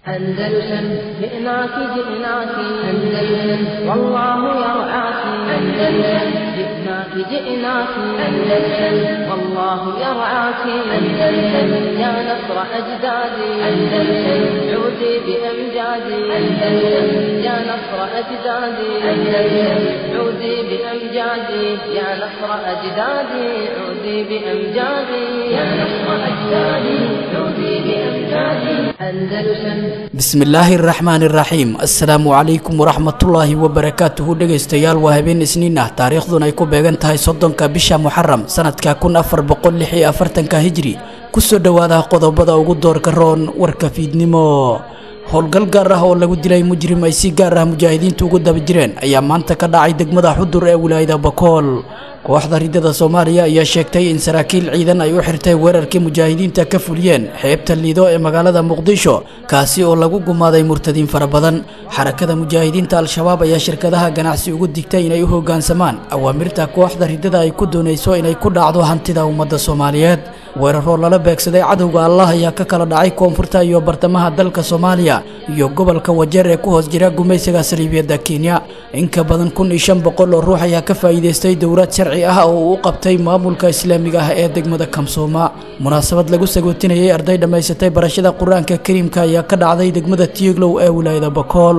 أندلسن جئناك جئناك أندلسن والله يرعاك أندلسن جئناك جئناك أندلسن والله يرعاك أندلسن يا نصر أجدادي أندلسن عودي بأمجادي أندلسن يا نصر أجدادي أندلسن عودي بأمجادي يا نصر أجدادي عودي بأمجادي يا نصر أجدادي عودي بأمجادي أندلسن bismillaahi araxmaan iraxiim assalaamu calaykum waraxmatullaahi wabarakaatuhu dhegaystayaal waa habeen isniin ah taariikhduna ay ku beegan tahay soddonka bisha muxaram sanadka kun afar boqol lix iyo afartanka hijri kusoo dhowaada qodobada ugu doorka roon warka fiidnimo howlgal gaar ah oo lagu dilay mujrim ay si gaar ah mujaahidiintu ugu daba jireen ayaa maanta ka dhacay degmada xudur ee wilaayada bakool kooxda ridada soomaaliya ayaa sheegtay in saraakiil ciidan ay u xirtay weerarkii mujaahidiinta ka fuliyeen xeebta liido ee magaalada muqdisho kaasi oo lagu gumaaday murtadiin fara badan xarakada mujaahidiinta al-shabaab ayaa shirkadaha ganacsi ugu digtay inay u hoggaansamaan awaamirta kooxda ridada ay ku doonayso inay ku dhacdo hantida ummadda soomaaliyeed weeraroo lala beegsaday cadowga allah ayaa ka kala dhacay koonfurta iyo bartamaha dalka soomaaliya iyo gobolka wajeer ee ku hoos jira gumaysiga saliibiyadda kenya in ka badan kun iyo shan boqol oo ruux ayaa ka faa'iidaystay dowlad sharci ah oo uu u qabtay maamulka islaamiga ah ee degmada kamsooma munaasabad lagu sagootinayay arday dhammaysatay barashada qur-aanka kariimka ayaa ka dhacday degmada tiiglow ee wilaayada bakool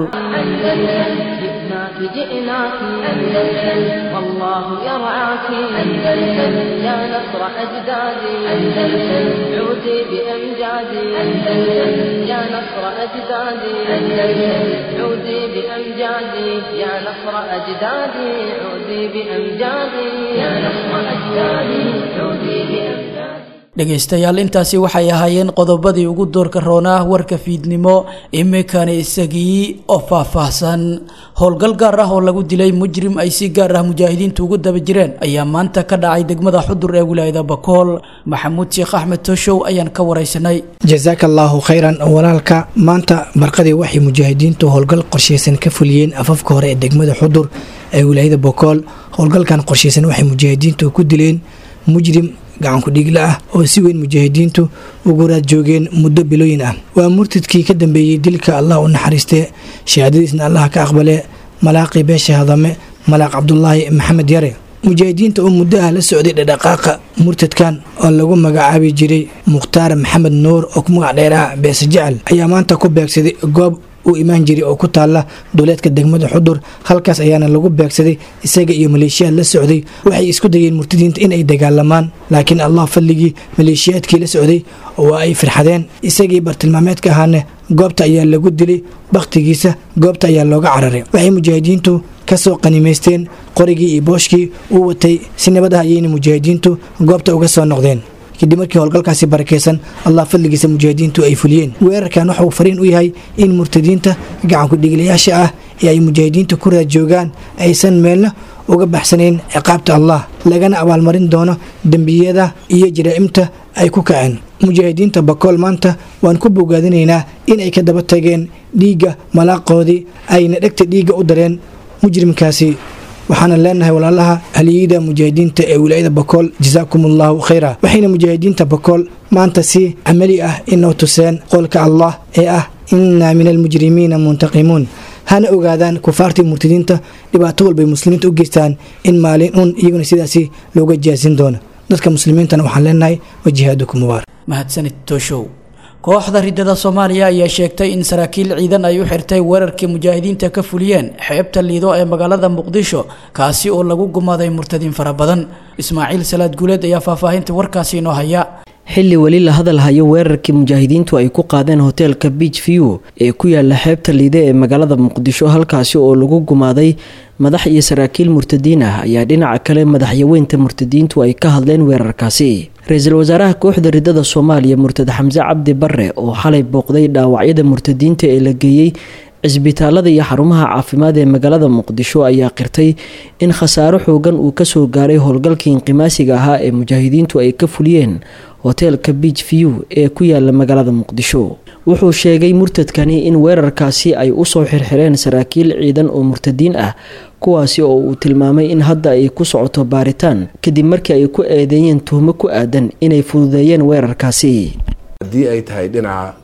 جئناك جئناك أندلسن والله يرعاك أندلسن يا نصر أجدادي أندلسن عودي بأمجادي أندلسن يا نصر أجدادي أندلسن عودي بأمجادي يا نصر أجدادي عودي بأمجادي يا نصر أجدادي عودي بأمجادي dhegaystayaal intaasi waxay ahaayeen qodobadii ugu doorka roonaa warka fiidnimo imikani isagii oo faahfaahsan howlgal gaar ah oo lagu dilay mujrim ay si gaar ah mujaahidiintu ugu daba jireen ayaa maanta ka dhacay degmada xudur ee wilaayada bakool maxamuud sheekh axmed toshow ayaan ka waraysanay jasaaka allaahu khayran walaalka maanta marqadii waxay mujaahidiintu howlgal qorshaysan ka fuliyeen afafka hore ee degmada xudur ee wilaayada bakool howlgalkan qorshaysan waxay mujaahidiintu ku dileen mujrim gacanku dhigla ah oo si weyn mujaahidiintu ugu raad joogeen muddo bilooyin ah waa murtadkii ka dambeeyey dilka allah u naxariistee shahaadadiisna allah ka aqbale malaaqii beesha hadame malaaq cabdulaahi maxamed yare mujaahidiinta oo muddo ah la socday dhadhaqaaqa murtadkan oo lagu magacaabi jiray mukhtaar maxamed nuur oo ku magac dheeraha beese jecel ayaa maanta ku beegsaday goob uu imaan jiray oo ku taalla duleedka degmada xudur halkaas ayaana lagu beegsaday isaga iyo maleeshiyaad la socday waxay isku dayeen murtadiinta inay dagaalamaan laakiin allah fadligii maleeshiyaadkii la socday waa ay firxadeen isagii bartilmaameedka ahaane goobta ayaa lagu dilay bakhtigiisa goobta ayaa looga cararay waxay mujaahidiintu kasoo qanimaysteen qorigii iyo booshkii uu watay si nabad ah ayayna mujaahidiintu goobta uga soo noqdeen kadib markii howlgalkaasi barakeysan allah fadligiisa mujaahidiintu ay fuliyeen weerarkan waxauu fariin u yahay in murtadiinta gacanku dhigilayaasha ah ee ay mujaahidiinta ku raad joogaan aysan meelna uga baxsanayn ciqaabta allah lagana abaalmarin doono dembiyada iyo jaraa'imta ay ku kaceen mujaahidiinta bakool maanta waan ku bogaadinaynaa in ay ka daba tageen dhiigga malaaqoodii ayna dhegta dhiigga u dareen mujrimkaasi waxaana leenahay walaalaha haliyada mujaahidiinta ee wilaayada bakool jasaakum allahu khayra waxayna mujaahidiinta bakool maanta si camali ah inoo tuseen qowlka allah ee ah innaa min almujrimiina muntaqimuun hana ogaadaan kufaartii murtadiinta dhibaato walbay muslimiinta u geystaan in maalin un iyaguna sidaasi looga jaasin doono dadka muslimiintana waxaan leenahay wajihaadukum mubaarak mahadsanid toshow kooxda ridada soomaaliya ayaa sheegtay in saraakiil ciidan ay u xirtay weerarkii mujaahidiinta ka fuliyeen xeebta liido ee magaalada muqdisho kaasi oo lagu gumaaday murtadiin fara badan ismaaciil salaad guuleed ayaa faahfaahinta warkaasi inoo haya xilli weli la hadal hayo weerarkii mujaahidiintu ay ku qaadeen hoteelka beach view ee ku yaala xeebta liide ee magaalada muqdisho halkaasi oo lagu gumaaday madax iyo saraakiil murtadiin ah ayaa dhinaca kale madaxyaweynta murtadiintu ay ka hadleen weerarkaasi ra-iisul wasaaraha kooxda ridada soomaaliya murtad xamse cabdi bare oo xalay booqday dhaawacyada murtadiinta ee la geeyey cisbitaalada iyo xarumaha caafimaad ee magaalada muqdisho ayaa qirtay in khasaaro xoogan uu kasoo gaaray howlgalkii inqimaasiga ahaa ee mujaahidiintu ay ka fuliyeen hoteelka beach view ee ku yaala magaalada muqdisho wuxuu sheegay murtadkani in weerarkaasi ay usoo xirxireen saraakiil ciidan oo murtadiin ah kuwaasi oo uu tilmaamay in hadda ay ku socoto baaritaan kadib markii ay ku eedeeyeen tuhmo ku aadan inay fududeeyeen weerarkaasi haddii ay tahay dhinaca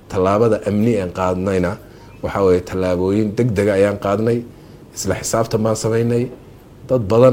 tallaabada amni aan qaadnayna waxa weye tallaabooyin deg dega ayaan qaadnay isla xisaabtan baan samaynay dad badan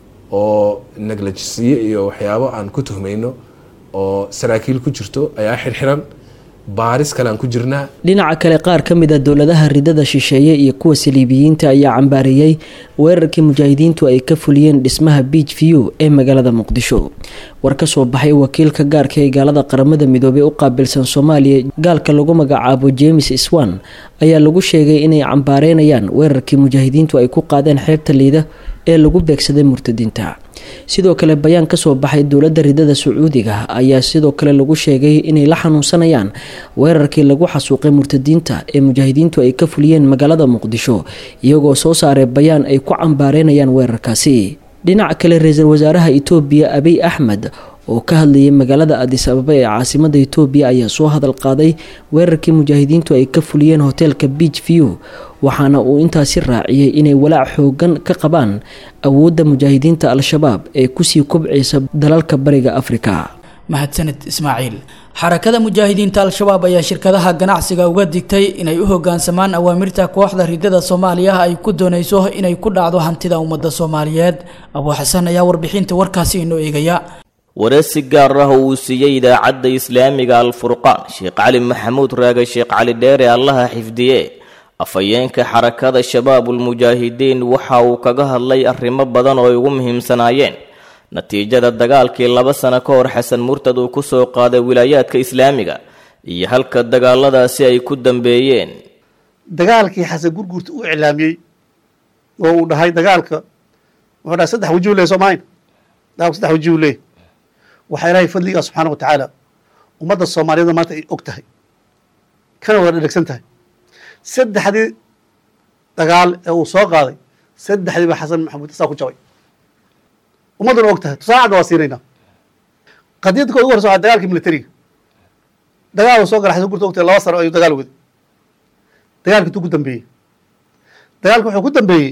oo neglajisiye iyo waxyaabo aan ku tuhmayno oo saraakiil ku jirto ayaa xirxiran baaris kale aan ku jirnaa dhinaca kale qaar ka mid a dowladaha ridada shisheeye iyo kuwa saliibiyiinta ayaa cambaareeyey weerarkii mujaahidiintu ay ka fuliyeen dhismaha beach view ee magaalada muqdisho war ka soo baxay wakiilka gaarka ee gaalada qaramada midoobey u qaabilsan soomaaliya gaalka lagu magacaabo james swan ayaa lagu sheegay inay cambaareynayaan weerarkii mujaahidiintu ay ku qaadeen xeebta liida ee lagu beegsaday murtadiinta sidoo kale bayaan kasoo baxay dowladda ridada sacuudiga ayaa sidoo kale lagu sheegay inay la xanuunsanayaan weerarkii lagu xasuuqay murtadiinta ee mujaahidiintu ay ka fuliyeen magaalada muqdisho iyagoo soo saaray bayaan ay ku cambaareynayaan weerarkaasi dhinaca kale ra-iisul wasaaraha itoobiya abiy axmed oo ka hadlayay magaalada adis ababa ee caasimada itoobiya ayaa soo hadal qaaday weerarkii mujaahidiintu ay ka fuliyeen hoteelka beach view waxaana uu intaasi raaciyey inay walaac xoogan ka qabaan awoodda mujaahidiinta al-shabaab ee kusii kobcaysa dalalka bariga afrika mahadsanid ismaaciil xarakada mujaahidiinta al-shabaab ayaa shirkadaha ganacsiga uga digtay inay u hogaansamaan awaamirta kooxda ridada soomaaliya ay ku doonayso inay ku dhacdo hantida ummadda soomaaliyeed abuu xasan ayaa warbixinta warkaasi inoo eegaya wareysi gaar ah oo uu siiyey idaacadda islaamiga al-furqaan sheekh cali maxamuud raage sheekh cali dheere allaha xifdiye afhayeenka xarakada shabaabulmujaahidiin waxa uu kaga hadlay arrimo badan oo ay ugu muhiimsanaayeen natiijada dagaalkii laba sano ka hor xasan murtad uu kusoo qaaday wilaayaadka islaamiga iyo halka dagaaladaasi ay ku dambeeyeen dagaalkii xasan gurguurta uu iclaamiyey oo uu dhahay dagaalka wuxuu dhahay saddex wajihu leh soomahayn dagaalku saddex wajihu leh waxaa ilaahay fadligaa subxaana wa tacaala ummadda soomaaliyada maanta ay og tahay kana wada dhegsan tahay saddexdii dagaal ee uu soo qaaday saddexdii baa xasan maxamuud saa ku jabay ummadduna og tahay tusaale cadda waa siinaynaa qadiyadda ka ugu horeysa waa dagaalkii militariga dagaal uu soo gala xasan gurta og tahay laba sano ayuu dagaal waday dagaalkii intuu ku dambeeyey dagaalka wuxuu ku dambeeyey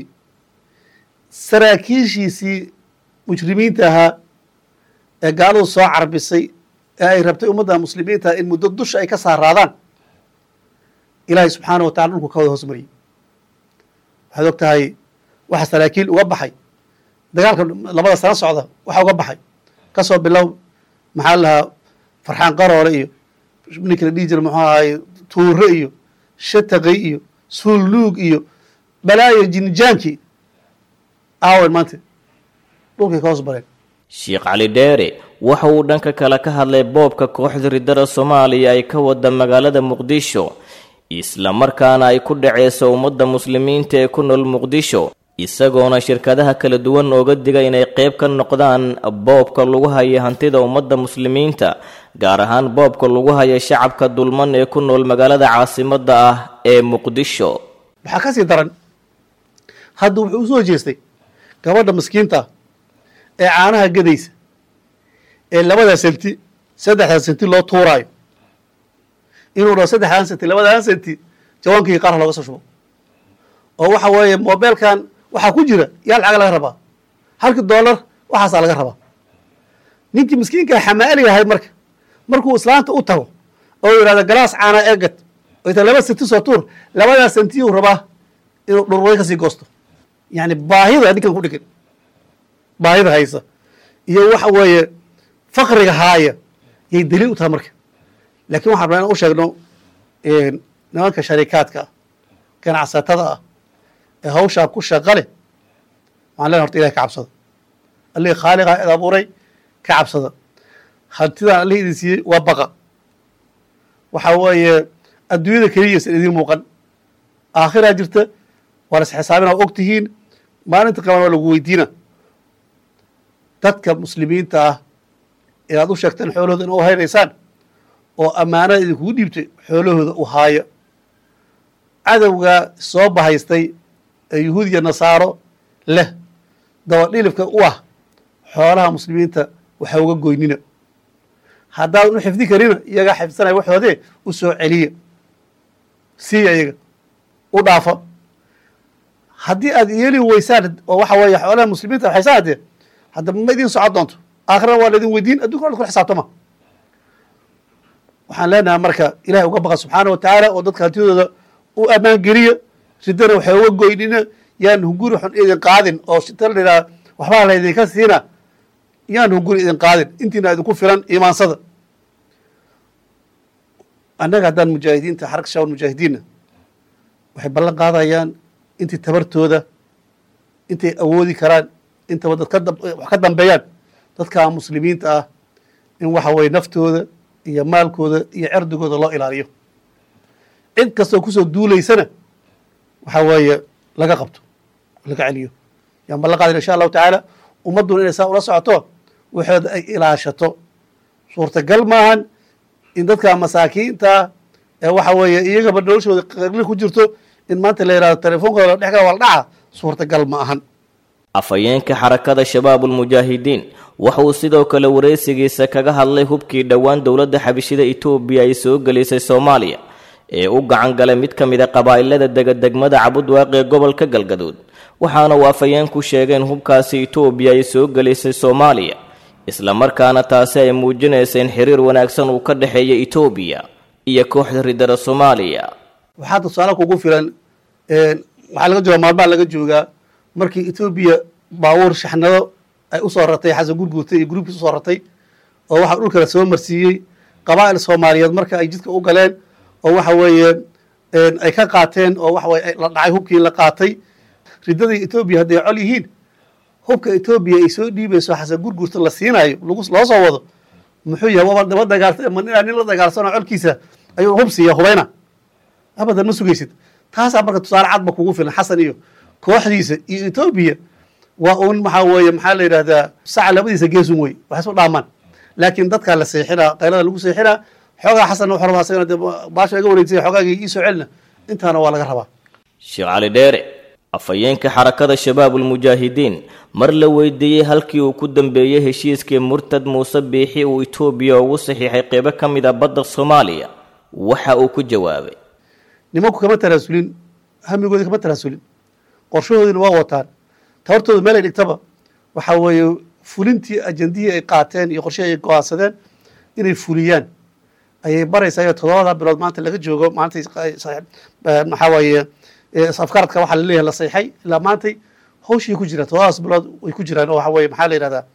saraakiishiisii mujrimiinta ahaa ee gaaladu soo carbisay ee ay rabtay ummadda muslimiinta in muddo dusha ay ka saaraadaan ilaahay subxaana wa tacala dhulku ka wada hoos mariyey waxaad og tahay waxa saraakiil uga baxay dagaalka labada sano socda waxa uga baxay kasoo bilow maxaa lahaa farxaan qaroole iyo ninkii la dhihi jira muxuu ahaye tuure iyo shataqay iyo suulluug iyo balaayo jinijaankii aawen maanta dhulkay ka hoos bareen sheekh cali dheere waxa uu dhanka kale ka hadlay boobka kooxda ridada soomaaliya ay ka wada magaalada muqdisho isla markaana ay ku dhaceyso ummadda muslimiinta ee ku nool muqdisho isagoona shirkadaha kala duwan ooga diga inay qayb ka noqdaan boobka lagu haya hantida ummadda muslimiinta gaar ahaan boobka lagu haya shacabka dulman ee ku nool magaalada caasimadda ah ee muqdisho waxaa ka sii daran hadda wuxuu u soo jeestay gabadha maskiinta ee caanaha gadaysa ee labada senti saddexda senti loo tuuraayo inuu dhaho saddexdan senti labadan senti jawaankii qaarha looga soo shubo oo waxa weeye mobeelkan waxaa ku jira yaa lacaga laga rabaa halkii dollar waxaasaa laga rabaa ninkii miskiinkaa xamaaliga ahayd marka markuu islaanta u tago oo yidhahdo galaas caana eegad oo ita laba senti soo tuur labadaa sentiyuu rabaa inuu dhurway kasii goosto yacni baahida ninkan ku dhigan baahida haysa iyo waxa weeye fakriga haaya yay daliil u tahay marka laakiin waxaan rabaa inaan u sheegno nimanka sharikaadka ah ganacsatada ah ee hawshaa ku shaqa leh waxaan leenahay horta ilahi ka cabsada allihii khaaliqa id abuuray ka cabsada hantidaan allihii idin siiyey waa baqa waxa weeye adduunyada keliyaysan idiin muuqan aakhiraa jirta waa la isxisaabina og tihiin maalinta qaban waa lagu weydiina dadka muslimiinta ah inaad u sheegteen xoolahooda ina u haynaysaan oo ammaanada idinkugu dhiibtay xoolahooda u haaya cadowgaa soo bahaystay ee yuhuud iyo nasaaro leh dabadhilifka u ah xoolaha muslimiinta waxa uga goynina haddaadan u xifdi karina iyagaa xifdsanaya waxoodee u soo celiya siiya iyaga u dhaafa haddii aad yeeli weysaan oo waxa weeye xoolaha muslimiinta waxaysa haddee hadda ma idin socon doonto aakhirana waa laidin weydiin addunkana wa kula xisaabtama waxaan leenahay marka ilahay uga baqa subxaana wa tacaala oo dadka hantidooda u ammaan geliya ridana waxay uga goynina yaan hunguri xun idin qaadin oo shita la yidhaha waxbaa laydinka siina yaan hunguri idin qaadin intiina idinku filan imaansada annaga haddaan mujaahidiinta xarka shaawal mujaahidiinna waxay ballan qaadayaan intii tabartooda intay awoodi karaan intaba dad wax ka dambeeyaan dadka muslimiinta ah in waxa weye naftooda iyo maalkooda iyo cerdigooda loo ilaaliyo cid kastoo kusoo duulaysana waxa weeye laga qabto laga celiyo yaan ballan qaadayna insha allahu tacaala ummadduna inay saa ula socoto waxooda ay ilaashato suurtagal maahan in dadka masaakiinta ee waxa weeye iyagaba noloshooda qagli ku jirto in maanta la yihahdo telefoonkooda la dhex gala waa la dhaca suurtagal ma ahan afhayeenka xarakada shabaabulmujaahidiin wuxuu sidoo kale wareysigiisa kaga hadlay hubkii dhowaan dowladda xabishida itoobiya ay soo gelisay soomaaliya ee u gacan galay mid ka mida qabaa'ilada degadegmada cabudwaaq ee gobolka galgaduud waxaana uu afhayeenku sheegay in hubkaasi itoobiya ay soo gelisay soomaaliya islamarkaana taasi ay muujinaysa in xiriir wanaagsan uu ka dhexeeya itoobiya iyo kooxda ridada soomaaliya waxaa tusaale kugu filan waxaa laga jooga maalmaha laga joogaa markii etoobiya baabuur shaxnado ay usoo ratay xasan gurguurtay iyo gruubkiis usoo ratay oo waxaa dhulkala soo marsiiyey qabaa'il soomaaliyeed marka ay jidka u galeen oo waxa weeye ay ka qaateen oo waxa weye la dhacay hubkii la qaatay riddadii etoobiya hadday col yihiin hubka etoobiya ay soo dhiibayso xasan gurguurta la siinayo lagu loo soo wado muxuu yahay waba daba dagaal ma ninaa nin la dagaalsanoo colkiisa ayuu hub siiya hubayna abadan ma sugaysid taasaa marka tusaale cadba kugu filan xasan iyo kooxdiisa iyo etoobiya waa uun maxaa weeye maxaa la yidhahdaa saca labadiisa geesun wey wax isu dhaamaan laakiin dadkaa la seexinaa qaylada lagu seexinaa xoogaa xasanna wuxuu rabaa asagana dee baasha iga wareegsaya xoogaagii ii soo celina intaana waa laga rabaa sheekh cali dheere afhayeenka xarakada shabaabulmujaahidiin mar la weydiiyey halkii uu ku dambeeyey heshiiskii murtad muuse biixi uu itoobiya ugu saxiixay qeybo ka mid a badda soomaaliya waxa uu ku jawaabay nimanku kama tanaasulin hamigoodi kama tanaasulin qorshahoodina waa wataan tabartooda meel ay dhigtaba waxa weeye fulintii ajandihii ay qaateen iyo qorshihii ay go-aansadeen inay fuliyaan ayay baraysaa iyo toddobada bilood maanta laga joogo maantay maxaa weeye afkaradka waxaa laleeyahay la sayxay ilaa maantay hawshii ku jiraan toddobadaas bilood way ku jiraan oo waxa weye maxaa la yidhahdaa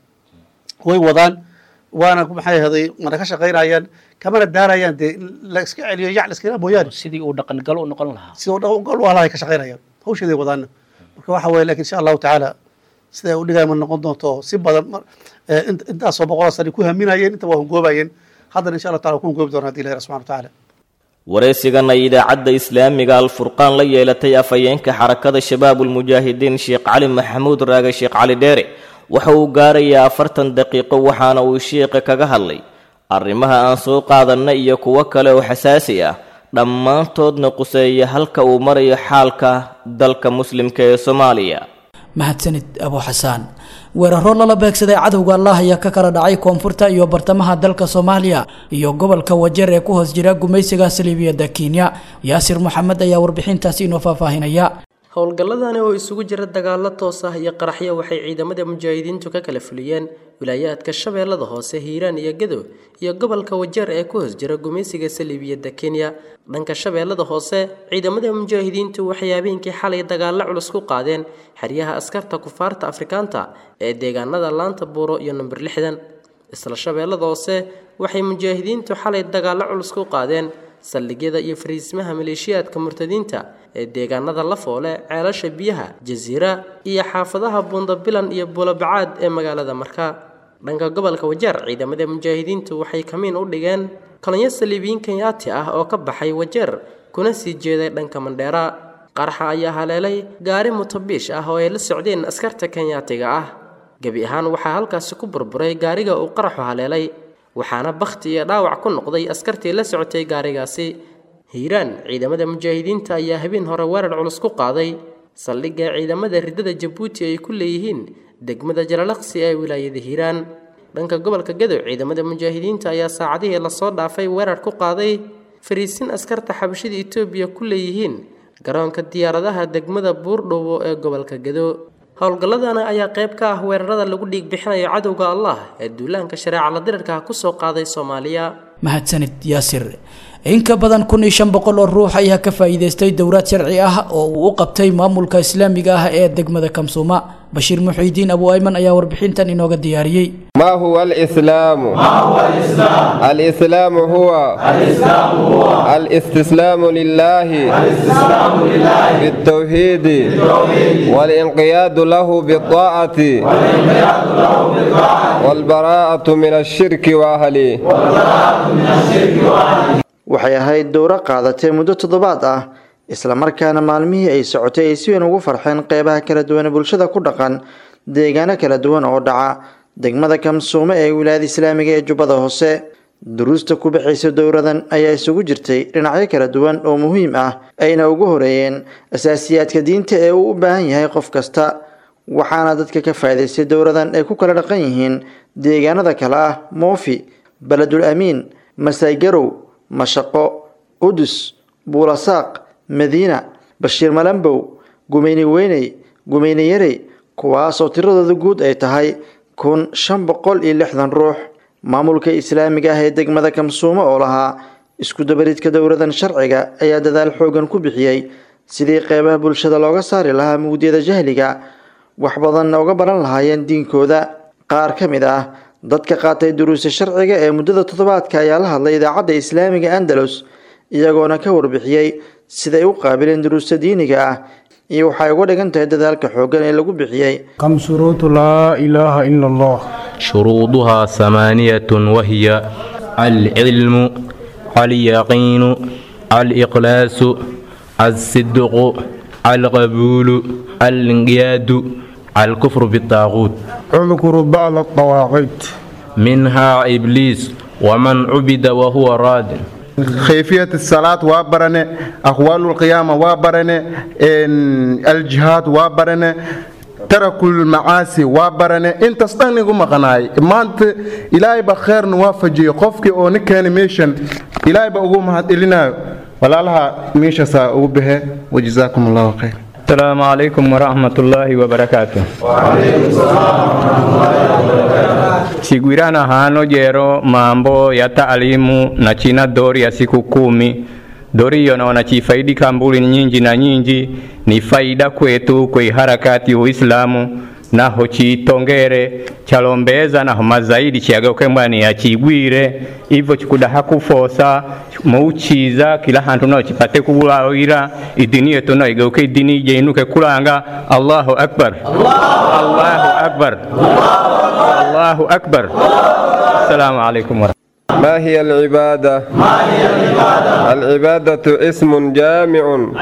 way wadaan waana maxay ahday mana ka shaqaynayaan kamana daarayaan dee in la iska celiyo yac la iskala mooyaane sidii uu dhaqangal u noqon lahaa sida u dhaqangal u halahay ka shaqaynayaan hawsheeday wadaana marka waxa weye lakin insha allahu tacaala sida ay u dhigaya ma noqon doonto si badan intaasoo boqoloo sani ku haminayeen inta waa hungoobayeen haddana insha allah taala ku hungoobi doona haddi ilahi subxana wa tacaala waraysigan ay idaacadda islaamiga alfurqaan la yeelatay afhayeenka xarakada shabaabulmujaahidiin sheekh cali maxamuud raage sheekh cali dheere waxa uu gaarayaa afartan daqiiqo waxaana uu sheekha kaga hadlay arrimaha aan soo qaadanna iyo kuwo kale oo xasaasi ah dhammaantoodna quseeya halka uu marayo xaalka dalka muslimka ee soomaaliya mahadsanid abu xasaan weeraro lala beegsaday cadowga allah ayaa ka kala dhacay koonfurta iyo bartamaha dalka soomaaliya iyo gobolka wajeer ee ku hoos jira gumaysiga saliibiyadda kenya yaasir maxamed ayaa warbixintaasi inoo faahfaahinaya howlgalladani oo isugu jira dagaalo toos ah iyo qaraxyo waxay ciidamada mujaahidiintu ka kala fuliyeen wilaayaadka shabeellada hoose hiiraan iyo gadow iyo gobolka wajeer ee ku hoos jira gumaysiga saliibiyadda kenya dhanka shabeellada hoose ciidamada mujaahidiintu waxay habeenkii xalay dagaallo culus ku qaadeen xeryaha askarta kufaarta afrikaanta ee deegaanada laanta buuro iyo number lixdan isla shabeellada hoose waxay mujaahidiintu xalay dagaallo culus ku qaadeen saldhigyada iyo fariismaha maleeshiyaadka murtadiinta ee deegaanada lafoole ceelasha biyaha jasiira iyo xaafadaha buundabilan iyo buulabacaad ee magaalada markaa dhanka gobolka wajeer ciidamada mujaahidiintu waxay kamiin u dhigeen kolonyo saliibiyiin kenyaati ah oo ka baxay wajeer kuna sii jeeday dhanka mandheera qaraxa ayaa haleelay gaari mutabiish ah oo ay la socdeen askarta kenyaatiga ah gebi ahaan waxaa halkaasi ku burburay gaariga uu qaraxu haleelay waxaana bakhti iyo dhaawac ku noqday askartii la socotay gaarigaasi hiiraan ciidamada mujaahidiinta ayaa habeen hore weerar culus ku qaaday saldhigga ciidamada riddada jabuuti ay ku leeyihiin degmada jalalaqsi ee wilaayada hiiraan dhanka gobolka gadow ciidamada mujaahidiinta ayaa saacadihii lasoo dhaafay weerar ku qaaday fariisin askarta xabashida etoobiya ku leeyihiin garoonka diyaaradaha degmada buurdhowo ee gobolka gadow howlgalladana ayaa qayb ka ah weerarada lagu dhiig bixinayo cadowga allah ee duulaanka shareeca la dirirka kusoo qaaday soomaaliya mahadsanid yaasir in ka badan kun iyo shan boqol oo ruux ayaa ka faa'iidaystay dowlad sharci ah oo uu u qabtay maamulka islaamiga ah ee degmada kamsuuma bashiir muxiidiin abu ayman ayaa warbixintan inooga diyaariyey ما هو الإسلام؟ ما هو الإسلام؟ الإسلام هو الإسلام هو الاستسلام لله الاستسلام لله بالتوحيد بالتوحيد والانقياد له بالطاعة والانقياد له بالطاعة والبراءة من الشرك وأهله والبراءة من الشرك وأهله waxay ahayd dowro qaadatay muddo toddobaad ah islamarkaana maalmihii ay socotay ay si weyn ugu farxeen qeybaha kala duwan ee bulshada ku dhaqan deegaano kala duwan oo dhaca degmada kamsuume ee wilaayada islaamiga ee jubbada hoose duruusta ku bixaysa dowradan ayaa isugu jirtay dhinacyo kala duwan oo muhiim ah ayna ugu horeeyeen asaasiyaadka diinta ee uu u baahan yahay qof kasta waxaana dadka ka faa'iidaystay dowradan ay ku kala dhaqan yihiin deegaanada kale ah moofi beledul amiin masaygarow mashaqo qudus buulasaaq madiina bashiir malambow gumeyne weyney gumeyne yarey kuwaasoo tiradooda guud ay tahay kun shan boqol iyo lixdan ruux maamulka islaamiga ah ee degmada kamsuumo oo lahaa isku dabaridka dowladan sharciga ayaa dadaal xoogan ku bixiyey sidii qeybaha bulshada looga saari lahaa mugdiyada jahliga wax badanna uga baran lahaayeen diinkooda qaar ka mid ah dadka qaatay duruusta sharciga ee muddada toddobaadka ayaa la hadlay idaacadda islaamiga andalus iyagoona ka warbixiyey siday u qaabileen duruusta diiniga ah iyo waxay uga dhigan tahay dadaalka xooggan ee lagu bixiyey كم شروط لا إله إلا الله شروطها ثمانية وهي العلم اليقين الإخلاص الصدق القبول الانقياد الكفر بالطاغوت اذكر بعض الطواغيت منها إبليس ومن عبد وهو راد كيفية الصلاة وابرنة أقوال القيامة وابرنة إن الجهاد وابرنة ترك المعاصي وابرنة انت استغني قم قناي ما انت إلهي بخير نوافجي قفك او نكان ميشن إلهي بقوم هات إلينا ولا لها ميشا سا به وجزاكم الله خير السلام عليكم ورحمة الله وبركاته Sigwirana hano jero mambo ya taalimu na china dori ya siku kumi dori hiyo naona chifaidi kambuli nyingi na nyingi ni faida kwetu kwe harakati uislamu naho chitongere chalombeza naho mazaidi chiageuke mwani ya chigwire ivo chikudaha kufosa muuchiza kila hantu naho chipate kulawira idini yetu naho igeuke idini jeinuke kulanga allahu akbar allahu akbar allahu akbar assalamu alaikum warahmatullahi ما هي العبادة؟ ما هي العبادة؟ العبادة اسم جامع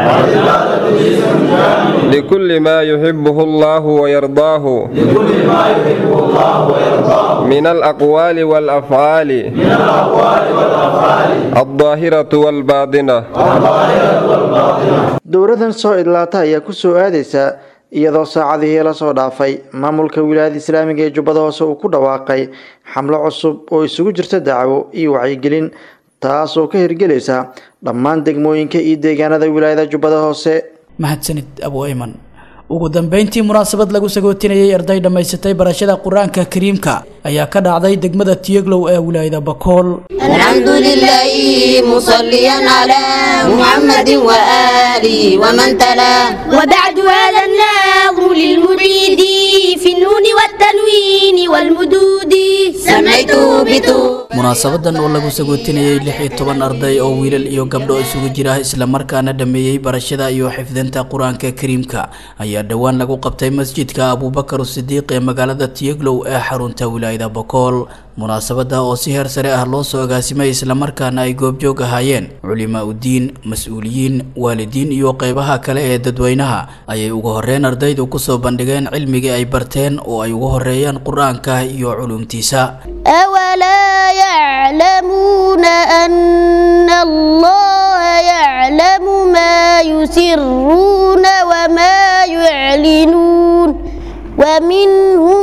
لكل ما يحبه الله ويرضاه لكل ما يحبه الله ويرضاه من الأقوال والأفعال من الأقوال والأفعال الظاهرة والباطنة الظاهرة والباطنة dowradan soo idlaata ayaa ku soo aadaysa iyadoo saacadihii la soo dhaafay maamulka wilaayada islaamiga ee jubbada hoose uu ku dhawaaqay xamlo cusub oo isugu jirta dacwo iyo wacyigelin taas oo ka hirgelaysa dhammaan degmooyinka iyo deegaanada wilaayada jubbada hoose mahadsanid abu ayman ugu dambeyntii munaasabad lagu sagootinayay arday dhammaysatay barashada qur-aanka kariimka ayaa ka dhacday degmada tiyeglow ee wilaayada bakool الحمد لله مصليا على محمد وآله ومن تلا وبعد هذا الناظم للمريد في النون والتنوين والمدود سميته بتو munaasabadan oo lagu sagootinayay lix iyo toban arday oo wiilal iyo gabdho isugu jira islamarkaana dhameeyey barashada iyo xifdinta qur-aanka kariimka ayaa dhowaan lagu qabtay masjidka abuubakar sidiiq ee magaalada tiyeglow ee xarunta wilaayada bokool munaasabada oo si heer sare ah loo soo agaasimay islamarkaana ay goobjoog ahaayeen culimaa udiin mas-uuliyiin waalidiin iyo qeybaha kale ee dadweynaha ayay ugu horeyn ardaydu kusoo bandhigeen cilmigii ay barteen oo ay ugu horeeyaan qur-aanka iyo culumtiisa أولا يعلمون أن الله يعلم ما يسرون وما يعلنون ومنهم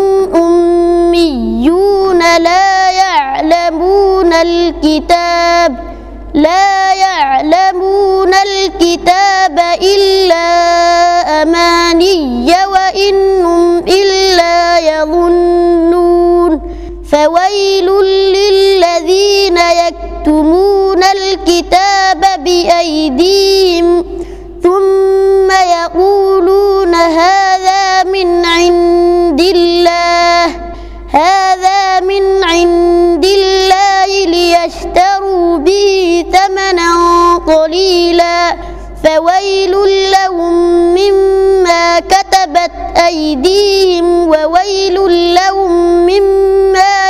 أميون لا يعلمون الكتاب لا يعلمون الكتاب إلا أماني وإنهم إلا يظنون فويل للذين يكتبون الكتاب بأيديهم ثم يقولون هذا من عند الله هذا من عند الله ليشتروا به ثمنا قليلا فويل لهم مما كتبت أيديهم وويل لهم مما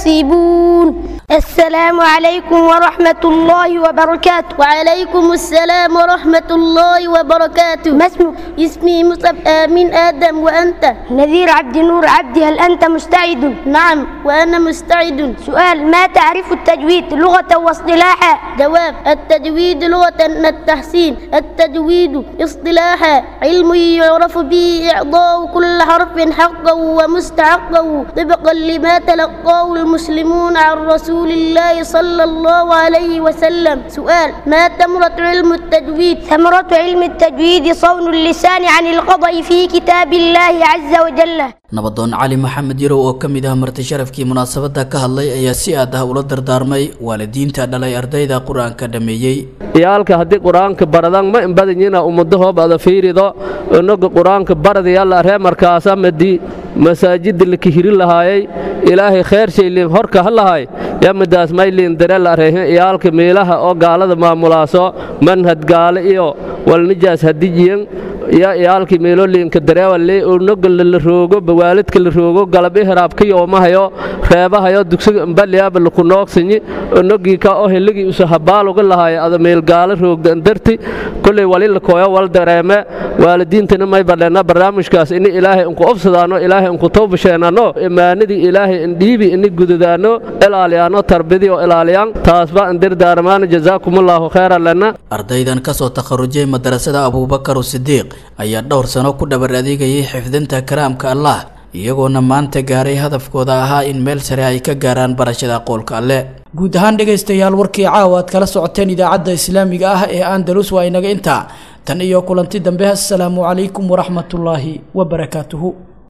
يكسبون السلام عليكم ورحمة الله وبركاته وعليكم السلام ورحمة الله وبركاته ما اسمك؟ اسمي مصعب آمين آدم وأنت نذير عبد نور عبدي هل أنت مستعد؟ نعم وأنا مستعد سؤال ما تعرف التجويد لغة واصطلاحا؟ جواب التجويد لغة التحسين التجويد اصطلاحا علم يعرف به إعضاء كل حرف حقه ومستحقه طبقا لما تلقاه المسلمون عن رسول الله صلى الله عليه وسلم سؤال ما ثمرة علم التجويد ثمرة علم التجويد صون اللسان عن القضاء في كتاب الله عز وجل nabadoon cali maxamed yarow oo ka mid ah marti sharafkii munaasabadda ka hadlay ayaa si aad ah ula dardaarmay waalidiinta dhalay ardayda qur-aanka dhameeyey iyaalka haddii qur-aanka baradan ma inbadanyina ummadahoob ada fiirido inaga qur-aanka baradayalla ree markaasa madi masaajida la kihiri lahaayay ilaahay khayr shaylin horka ha lahay yamadaas maylin darela reehin iyaalka meelaha oo gaalada maamulaaso manhad gaale iyo walnijaas hadijiyan ya iyaalkii meeloolinka dareewale unoga la roogo bawaalidka la roogo galab ihraab ka yoomahayo reebahayo dugsiga mbaliyaaba laku noogsanyi unogii ka oo heligii usa habaaluga lahaaya ada meelgaalo roogda andarti kulley wali lakooyo wal dareeme waalidiintana may badheena barnaamijkaas ini ilaahay unku obsadaano ilaahay unku tawbasheenano imaanadii ilaahay indhiibi ini gududaano ilaaliyaano tarbidi oo ilaaliyaan taasba andirdaaramaana jazaakumullahu khayran lana ardaydan kasoo takharujay madarasada abuubakar sidiiq ayaa dhowr sano ku dhabar adeegayay xifdinta kalaamka allah iyagoona maanta gaaray hadafkooda ahaa in meel sare ay ka gaaraan barashada qoolka alle guud ahaan dhegaystayaal warkii caawa aad kala socoteen idaacadda islaamiga ah ee andalus waa inaga intaa tan iyo kulanti dambe assalaamu calaykum waraxmatullaahi wabarakaatuhu